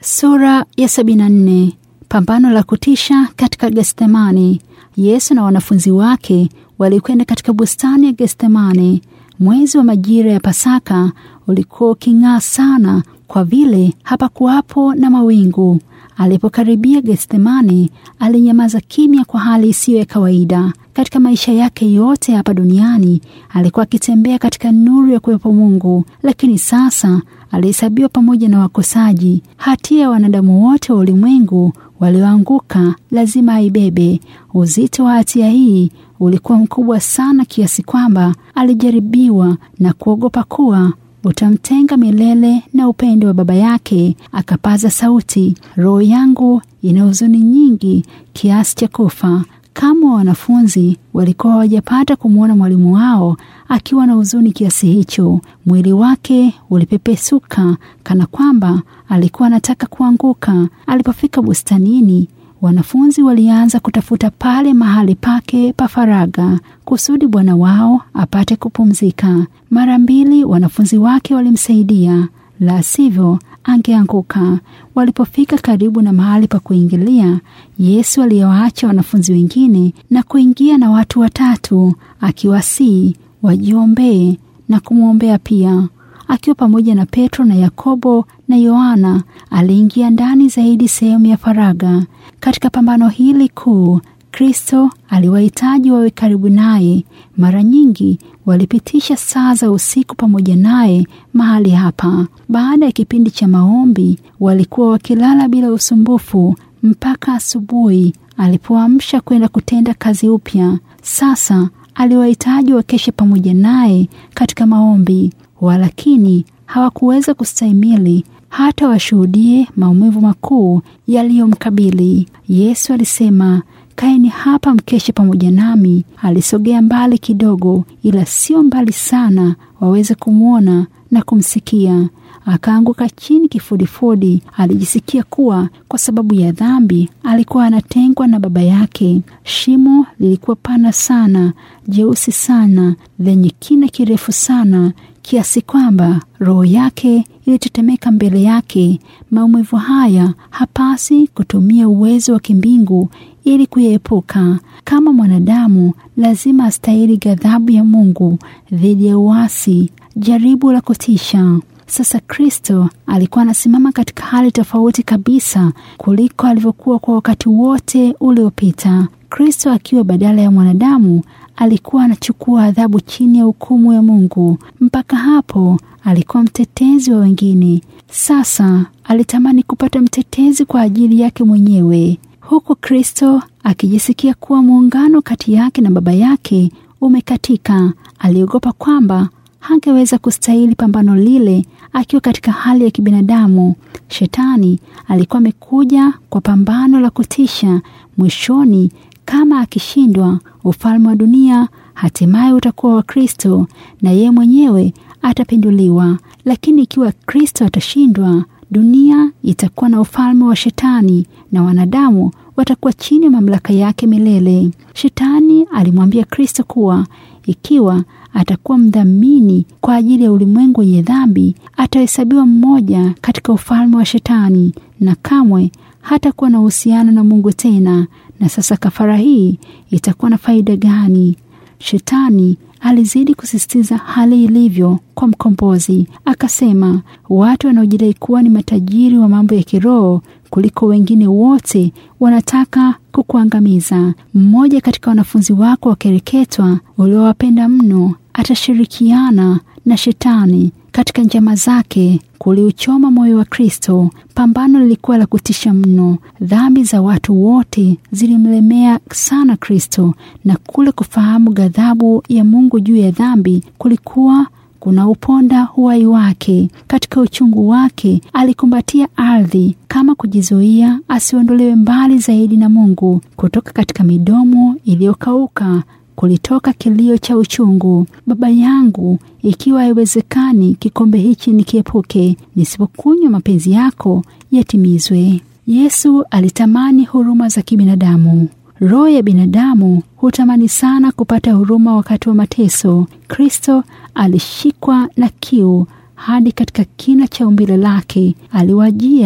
Sura ya 74. Pambano la kutisha katika Gethsemane. Yesu na wanafunzi wake walikwenda katika bustani ya Gethsemane. Mwezi wa majira ya Pasaka ulikuwa uking'aa sana kwa vile hapakuwapo na mawingu. Alipokaribia Gethsemane, alinyamaza kimya kwa hali isiyo ya kawaida. Katika maisha yake yote hapa duniani alikuwa akitembea katika nuru ya kuwepo Mungu, lakini sasa alihesabiwa pamoja na wakosaji. Hatia ya wanadamu wote wa ulimwengu walioanguka lazima aibebe. Uzito wa hatia hii ulikuwa mkubwa sana kiasi kwamba alijaribiwa na kuogopa kuwa utamtenga milele na upendo wa Baba yake. Akapaza sauti, roho yangu ina huzuni nyingi kiasi cha kufa. Kama wanafunzi walikuwa hawajapata kumwona mwalimu wao akiwa na huzuni kiasi hicho. Mwili wake ulipepesuka kana kwamba alikuwa anataka kuanguka. Alipofika bustanini, wanafunzi walianza kutafuta pale mahali pake pa faraga kusudi bwana wao apate kupumzika. Mara mbili wanafunzi wake walimsaidia, la sivyo angeanguka. Walipofika karibu na mahali pa kuingilia, Yesu aliwaacha wanafunzi wengine na kuingia na watu watatu, akiwasihi wajiombee na kumwombea pia. Akiwa pamoja na Petro na Yakobo na Yohana, aliingia ndani zaidi sehemu ya faraga. Katika pambano hili kuu, Kristo aliwahitaji wawe karibu naye. Mara nyingi walipitisha saa za usiku pamoja naye mahali hapa. Baada ya kipindi cha maombi, walikuwa wakilala bila usumbufu mpaka asubuhi alipoamsha kwenda kutenda kazi upya. Sasa aliwahitaji wakeshe pamoja naye katika maombi, walakini hawakuweza kustahimili hata washuhudie maumivu makuu yaliyomkabili. Yesu alisema, Kaeni hapa mkeshe pamoja nami. Alisogea mbali kidogo, ila sio mbali sana waweze kumwona na kumsikia. Akaanguka chini kifudifudi. Alijisikia kuwa kwa sababu ya dhambi alikuwa anatengwa na Baba yake. Shimo lilikuwa pana sana, jeusi sana, lenye kina kirefu sana kiasi kwamba roho yake ilitetemeka mbele yake. Maumivu haya hapasi kutumia uwezo wa kimbingu ili kuyaepuka. Kama mwanadamu, lazima astahili ghadhabu ya Mungu dhidi ya uasi, jaribu la kutisha. Sasa Kristo alikuwa anasimama katika hali tofauti kabisa kuliko alivyokuwa kwa wakati wote uliopita. Kristo akiwa badala ya mwanadamu alikuwa anachukua adhabu chini ya hukumu ya Mungu. Mpaka hapo alikuwa mtetezi wa wengine. Sasa alitamani kupata mtetezi kwa ajili yake mwenyewe, huku Kristo akijisikia kuwa muungano kati yake na Baba yake umekatika. Aliogopa kwamba hangeweza kustahili pambano lile akiwa katika hali ya kibinadamu. Shetani alikuwa amekuja kwa pambano la kutisha. Mwishoni, kama akishindwa, ufalme wa dunia hatimaye utakuwa wa Kristo na yeye mwenyewe atapinduliwa. Lakini ikiwa Kristo atashindwa, dunia itakuwa na ufalme wa Shetani na wanadamu watakuwa chini ya mamlaka yake milele. Shetani alimwambia Kristo kuwa ikiwa atakuwa mdhamini kwa ajili ya ulimwengu wenye dhambi, atahesabiwa mmoja katika ufalme wa Shetani na kamwe hatakuwa na uhusiano na Mungu tena. Na sasa kafara hii itakuwa na faida gani? Shetani alizidi kusisitiza hali ilivyo kwa mkombozi. Akasema, watu wanaojidai kuwa ni matajiri wa mambo ya kiroho kuliko wengine wote wanataka kukuangamiza. Mmoja katika wanafunzi wako wakereketwa uliowapenda mno atashirikiana na Shetani katika njama zake kuliuchoma moyo wa Kristo. Pambano lilikuwa la kutisha mno. Dhambi za watu wote zilimlemea sana Kristo, na kule kufahamu ghadhabu ya Mungu juu ya dhambi kulikuwa kuna uponda uhai wake. Katika uchungu wake alikumbatia ardhi kama kujizuia asiondolewe mbali zaidi na Mungu. Kutoka katika midomo iliyokauka kulitoka kilio cha uchungu, Baba yangu, ikiwa haiwezekani kikombe hichi nikiepuke, nisipokunywa mapenzi yako yatimizwe. Yesu alitamani huruma za kibinadamu. Roho ya binadamu hutamani sana kupata huruma wakati wa mateso. Kristo alishikwa na kiu hadi katika kina cha umbile lake. Aliwajia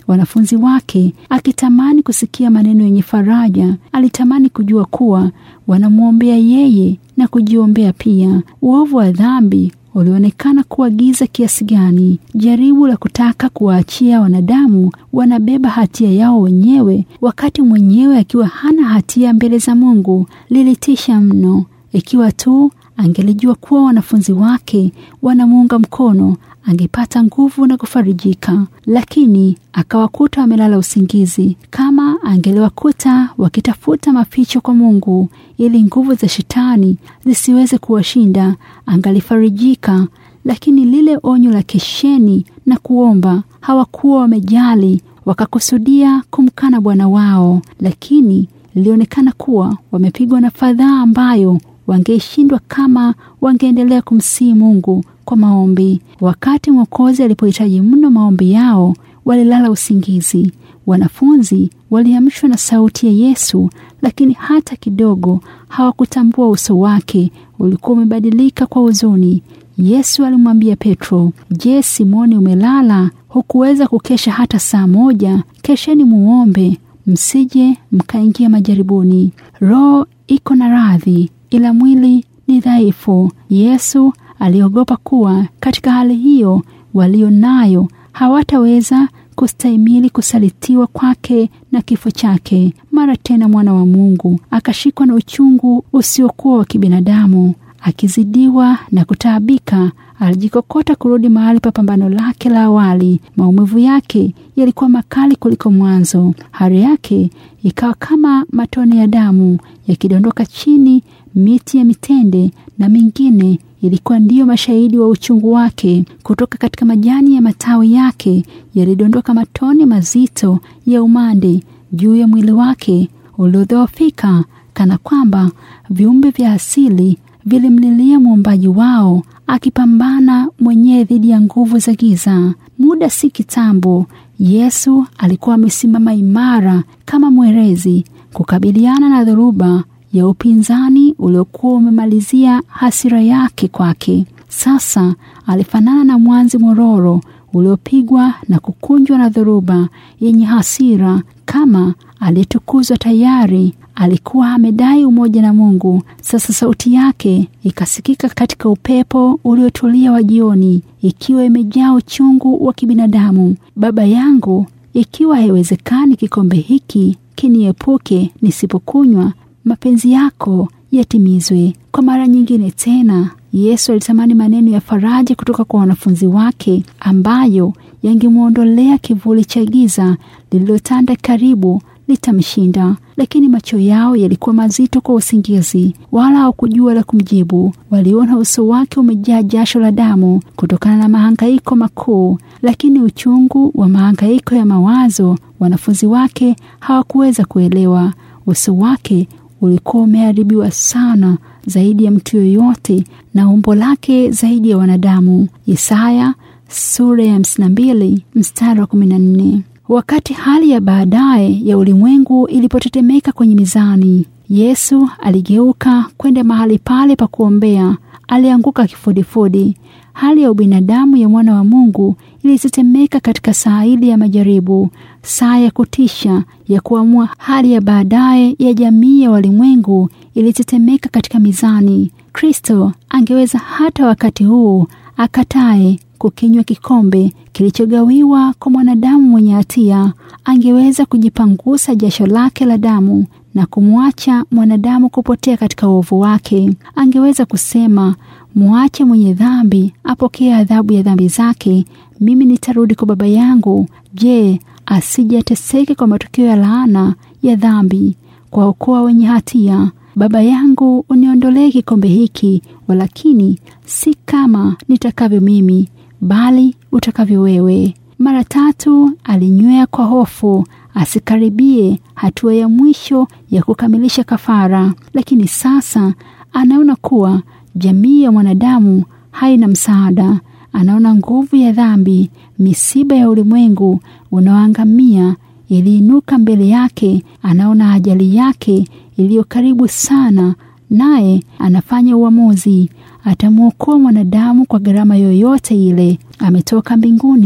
wanafunzi wake, akitamani kusikia maneno yenye faraja. Alitamani kujua kuwa wanamwombea yeye na kujiombea pia. Uovu wa dhambi ulionekana kuwa giza kiasi gani. Jaribu la kutaka kuwaachia wanadamu wanabeba hatia yao wenyewe, wakati mwenyewe akiwa hana hatia mbele za Mungu, lilitisha mno. Ikiwa tu angelijua kuwa wanafunzi wake wanamuunga mkono, angepata nguvu na kufarijika, lakini akawakuta wamelala usingizi. Kama angeliwakuta wakitafuta maficho kwa Mungu ili nguvu za shetani zisiweze kuwashinda, angalifarijika. Lakini lile onyo la kesheni na kuomba, hawakuwa wamejali, wakakusudia kumkana Bwana wao, lakini lilionekana kuwa wamepigwa na fadhaa ambayo wangeshindwa kama wangeendelea kumsihi Mungu kwa maombi. Wakati Mwokozi alipohitaji mno maombi yao, walilala usingizi. Wanafunzi waliamshwa na sauti ya Yesu, lakini hata kidogo hawakutambua uso wake ulikuwa umebadilika kwa huzuni. Yesu alimwambia Petro, Je, Simoni, umelala? Hukuweza kukesha hata saa moja? Kesheni muombe, msije mkaingia majaribuni. Roho iko na radhi, ila mwili ni dhaifu. Yesu aliogopa kuwa katika hali hiyo walio nayo hawataweza kustahimili kusalitiwa kwake na kifo chake. Mara tena mwana wa Mungu akashikwa na uchungu usiokuwa wa kibinadamu, akizidiwa na kutaabika, alijikokota kurudi mahali pa pambano lake la awali. Maumivu yake yalikuwa makali kuliko mwanzo. Hari yake ikawa kama matone ya damu yakidondoka chini. Miti ya mitende na mingine ilikuwa ndiyo mashahidi wa uchungu wake. Kutoka katika majani ya matawi yake yalidondoka matone mazito ya umande juu ya mwili wake uliodhoofika, kana kwamba viumbe vya asili vilimlilia muumbaji wao, akipambana mwenyewe dhidi ya nguvu za giza. Muda si kitambo, Yesu alikuwa amesimama imara kama mwerezi kukabiliana na dhoruba ya upinzani uliokuwa umemalizia hasira yake kwake. Sasa alifanana na mwanzi mororo uliopigwa na kukunjwa na dhoruba yenye hasira. Kama aliyetukuzwa tayari, alikuwa amedai umoja na Mungu. Sasa sauti yake ikasikika katika upepo uliotulia wa jioni, ikiwa imejaa uchungu wa kibinadamu. Baba yangu, ikiwa haiwezekani kikombe hiki kiniepuke nisipokunywa mapenzi yako yatimizwe. Kwa mara nyingine tena, Yesu alitamani maneno ya faraja kutoka kwa wanafunzi wake ambayo yangemwondolea kivuli cha giza lililotanda karibu litamshinda, lakini macho yao yalikuwa mazito kwa usingizi, wala hawakujua la kumjibu. Waliona uso wake umejaa jasho la damu kutokana na mahangaiko makuu, lakini uchungu wa mahangaiko ya mawazo wanafunzi wake hawakuweza kuelewa. Uso wake ulikuwa umeharibiwa sana zaidi ya mtu yoyote na umbo lake zaidi ya wanadamu. Isaya sura ya 52 mstari wa 14. Wakati hali ya baadaye ya ulimwengu ilipotetemeka kwenye mizani, Yesu aligeuka kwenda mahali pale pa kuombea. Alianguka kifudifudi. Hali ya ubinadamu ya mwana wa Mungu ilitetemeka katika saa ile ya majaribu, saa ya kutisha ya kuamua hali ya baadaye ya jamii ya walimwengu ilitetemeka katika mizani. Kristo angeweza hata wakati huu akatae kukinywa kikombe kilichogawiwa kwa mwanadamu mwenye hatia. Angeweza kujipangusa jasho lake la damu na kumwacha mwanadamu kupotea katika uovu wake. Angeweza kusema, mwache mwenye dhambi apokee adhabu ya dhambi zake, mimi nitarudi kwa Baba yangu. Je, asije ateseke kwa matokeo ya laana ya dhambi, kwa okoa wenye hatia. Baba yangu, uniondolee kikombe hiki, walakini si kama nitakavyo mimi, bali utakavyo wewe. Mara tatu alinywea kwa hofu asikaribie hatua ya mwisho ya kukamilisha kafara, lakini sasa anaona kuwa jamii ya mwanadamu haina msaada. Anaona nguvu ya dhambi, misiba ya ulimwengu unaoangamia iliinuka mbele yake. Anaona ajali yake iliyo karibu sana, naye anafanya uamuzi. Atamwokoa mwanadamu kwa gharama yoyote ile. Ametoka mbinguni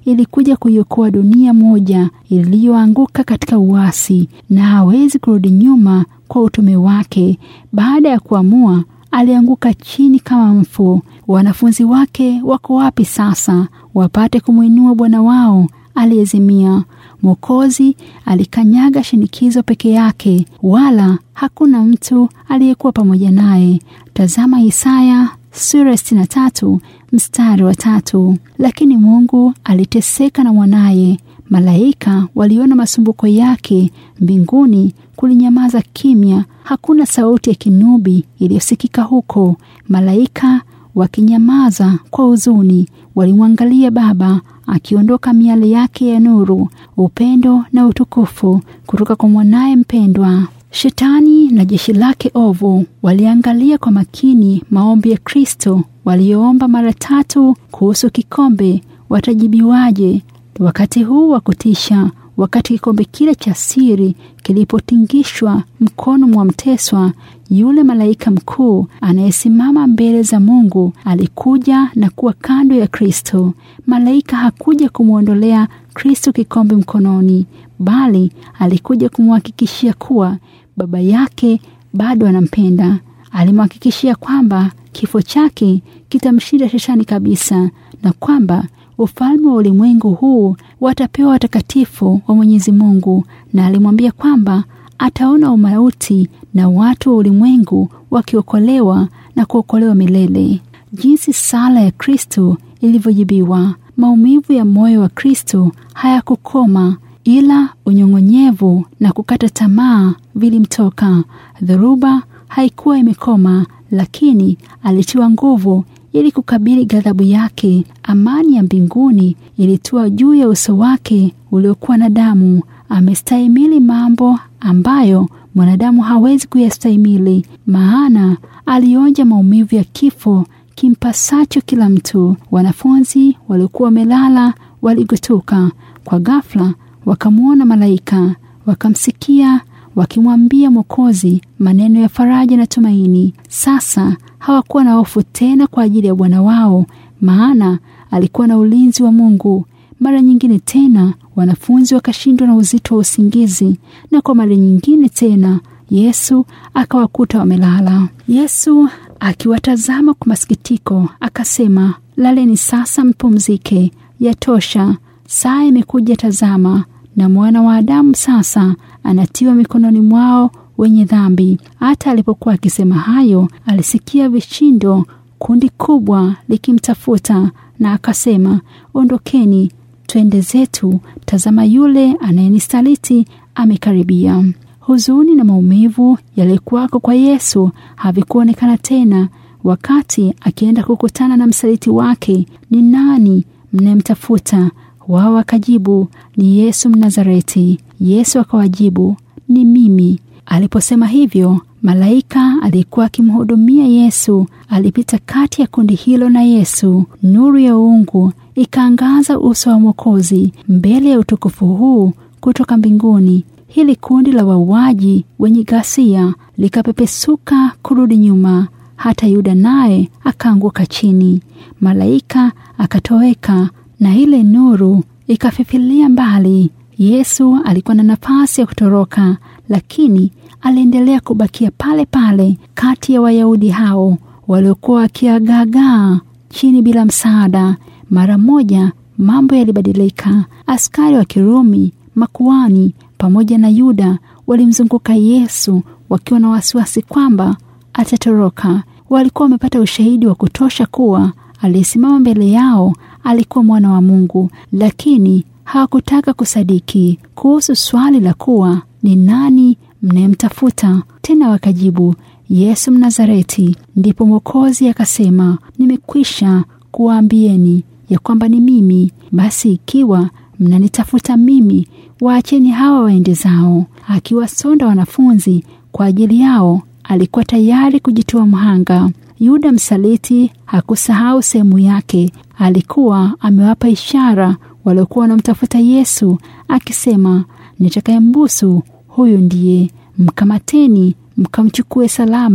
ilikuja kuiokoa dunia moja iliyoanguka katika uasi, na hawezi kurudi nyuma kwa utume wake. Baada ya kuamua, alianguka chini kama mfu. Wanafunzi wake wako wapi sasa wapate kumwinua Bwana wao aliyezimia? Mwokozi alikanyaga shinikizo peke yake, wala hakuna mtu aliyekuwa pamoja naye. Tazama Isaya sura ya sitini na tatu mstari wa tatu. Lakini Mungu aliteseka na mwanaye. Malaika waliona masumbuko yake. Mbinguni kulinyamaza kimya, hakuna sauti ya kinubi iliyosikika huko. Malaika wakinyamaza kwa huzuni, walimwangalia Baba akiondoka miale yake ya nuru, upendo na utukufu kutoka kwa mwanaye mpendwa. Shetani na jeshi lake ovu waliangalia kwa makini maombi ya Kristo walioomba mara tatu kuhusu kikombe, watajibiwaje? Wakati huu wa kutisha, wakati kikombe kile cha siri kilipotingishwa mkono mwa mteswa, yule malaika mkuu anayesimama mbele za Mungu alikuja na kuwa kando ya Kristo. Malaika hakuja kumwondolea Kristo kikombe mkononi, bali alikuja kumhakikishia kuwa Baba yake bado anampenda. Alimhakikishia kwamba kifo chake kitamshinda Shetani kabisa na kwamba ufalme wa ulimwengu huu watapewa watakatifu wa Mwenyezi Mungu, na alimwambia kwamba ataona umauti na watu wa ulimwengu wakiokolewa na kuokolewa milele. Jinsi sala ya Kristo ilivyojibiwa! Maumivu ya moyo wa Kristo hayakukoma ila unyong'onyevu na kukata tamaa vilimtoka. Dhoruba haikuwa imekoma, lakini alitiwa nguvu ili kukabili ghadhabu yake. Amani ya mbinguni ilitua juu ya uso wake uliokuwa na damu. Amestahimili mambo ambayo mwanadamu hawezi kuyastahimili, maana alionja maumivu ya kifo kimpasacho kila mtu. Wanafunzi waliokuwa wamelala waligutuka kwa ghafla wakamwona malaika, wakamsikia wakimwambia Mwokozi maneno ya faraja na tumaini. Sasa hawakuwa na hofu tena kwa ajili ya Bwana wao, maana alikuwa na ulinzi wa Mungu. Mara nyingine tena wanafunzi wakashindwa na uzito wa usingizi, na kwa mara nyingine tena Yesu akawakuta wamelala. Yesu akiwatazama kwa masikitiko akasema, laleni sasa, mpumzike, yatosha, saa imekuja. Tazama, na mwana wa Adamu sasa anatiwa mikononi mwao wenye dhambi. Hata alipokuwa akisema hayo, alisikia vishindo, kundi kubwa likimtafuta, na akasema, ondokeni, twende zetu, tazama, yule anayenisaliti amekaribia. Huzuni na maumivu yaliyokuwako kwa Yesu havikuonekana tena wakati akienda kukutana na msaliti wake. Ni nani mnayemtafuta? Wao wakajibu, ni Yesu Mnazareti. Yesu akawajibu, ni mimi. Aliposema hivyo, malaika aliyekuwa akimhudumia Yesu alipita kati ya kundi hilo na Yesu. Nuru ya uungu ikaangaza uso wa Mwokozi mbele ya utukufu huu kutoka mbinguni. Hili kundi la wauaji wenye ghasia likapepesuka kurudi nyuma, hata Yuda naye akaanguka chini. Malaika akatoweka na ile nuru ikafifilia mbali. Yesu alikuwa na nafasi ya kutoroka, lakini aliendelea kubakia pale pale kati ya Wayahudi hao waliokuwa wakiagaagaa chini bila msaada. Mara moja mambo yalibadilika. Askari wa Kirumi, makuani pamoja na Yuda walimzunguka Yesu wakiwa na wasiwasi kwamba atatoroka. Walikuwa wamepata ushahidi wa kutosha kuwa aliyesimama mbele yao alikuwa mwana wa Mungu, lakini hawakutaka kusadiki kuhusu swali la kuwa ni nani mnayemtafuta. Tena wakajibu, Yesu Mnazareti. Ndipo Mwokozi akasema, nimekwisha kuwaambieni ya kwamba ni mimi. Basi ikiwa mnanitafuta mimi, waacheni hawa waende zao. Akiwasonda wanafunzi kwa ajili yao, alikuwa tayari kujitoa mhanga. Yuda msaliti hakusahau sehemu yake. Alikuwa amewapa ishara waliokuwa wanamtafuta Yesu, akisema, nitakayembusu huyu ndiye, mkamateni mkamchukue salama.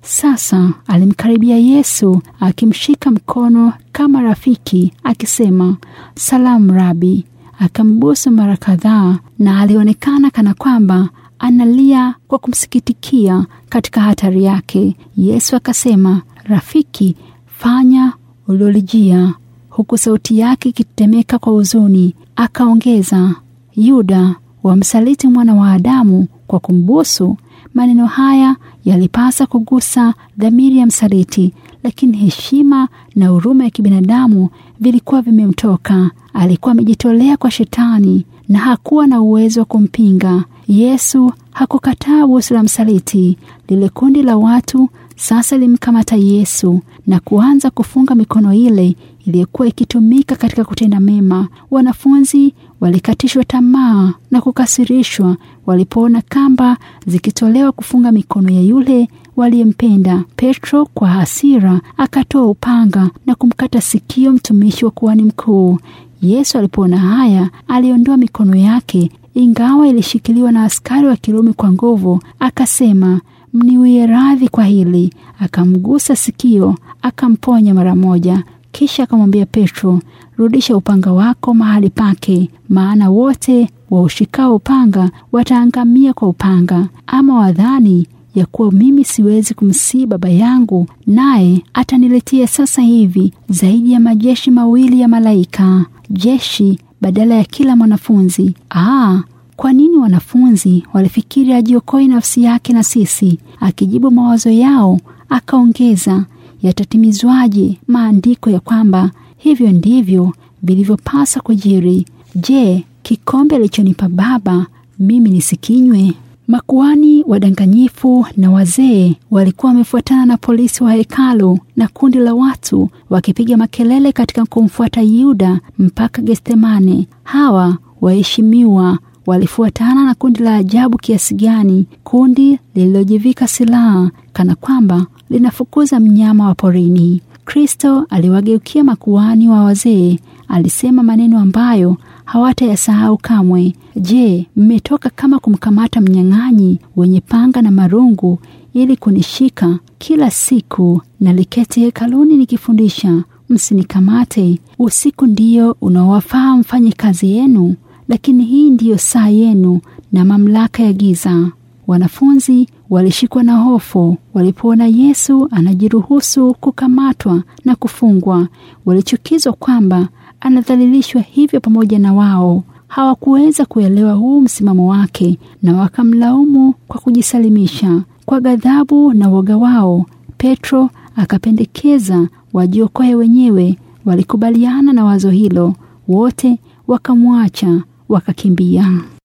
Sasa alimkaribia Yesu akimshika mkono kama rafiki, akisema salamu Rabi. Akambusu mara kadhaa, na alionekana kana kwamba analia kwa kumsikitikia katika hatari yake. Yesu akasema, rafiki, fanya uliolijia, huku sauti yake ikitetemeka kwa huzuni. Akaongeza, Yuda, wamsaliti mwana wa Adamu kwa kumbusu. Maneno haya yalipasa kugusa dhamiri ya msaliti, lakini heshima na huruma ya kibinadamu vilikuwa vimemtoka. Alikuwa amejitolea kwa Shetani na hakuwa na uwezo wa kumpinga. Yesu hakukataa busu la msaliti. Lile kundi la watu sasa limkamata Yesu na kuanza kufunga mikono ile iliyokuwa ikitumika katika kutenda mema. Wanafunzi walikatishwa tamaa na kukasirishwa walipoona kamba zikitolewa kufunga mikono ya yule waliyempenda. Petro kwa hasira akatoa upanga na kumkata sikio mtumishi wa kuhani mkuu. Yesu alipoona haya, aliondoa mikono yake, ingawa ilishikiliwa na askari wa Kirumi kwa nguvu, akasema, mniwie radhi kwa hili. Akamgusa sikio, akamponya mara moja. Kisha akamwambia Petro, rudisha upanga wako mahali pake, maana wote waushikao upanga wataangamia kwa upanga. Ama wadhani ya kuwa mimi siwezi kumsii Baba yangu, naye ataniletea sasa hivi zaidi ya majeshi mawili ya malaika, jeshi badala ya kila mwanafunzi. Aa, kwa nini wanafunzi walifikiri ajiokoe nafsi yake na sisi? Akijibu mawazo yao, akaongeza yatatimizwaje maandiko ya kwamba hivyo ndivyo vilivyopasa kujiri? Je, kikombe alichonipa Baba mimi nisikinywe? Makuhani wadanganyifu na wazee walikuwa wamefuatana na polisi wa hekalu na kundi la watu wakipiga makelele katika kumfuata Yuda mpaka Getsemane. Hawa waheshimiwa walifuatana na kundi la ajabu kiasi gani, kundi lililojivika silaha kana kwamba linafukuza mnyama wa porini. Kristo aliwageukia makuhani wa wazee, alisema maneno ambayo hawatayasahau kamwe. Je, mmetoka kama kumkamata mnyang'anyi wenye panga na marungu ili kunishika? Kila siku naliketi hekaluni nikifundisha, msinikamate. Usiku ndio unaowafaa mfanye kazi yenu, lakini hii ndiyo saa yenu na mamlaka ya giza. Wanafunzi walishikwa na hofu walipoona Yesu anajiruhusu kukamatwa na kufungwa. Walichukizwa kwamba anadhalilishwa hivyo pamoja na wao. Hawakuweza kuelewa huu msimamo wake na wakamlaumu kwa kujisalimisha. Kwa ghadhabu na woga wao, Petro akapendekeza wajiokoe wenyewe. Walikubaliana na wazo hilo, wote wakamwacha wakakimbia.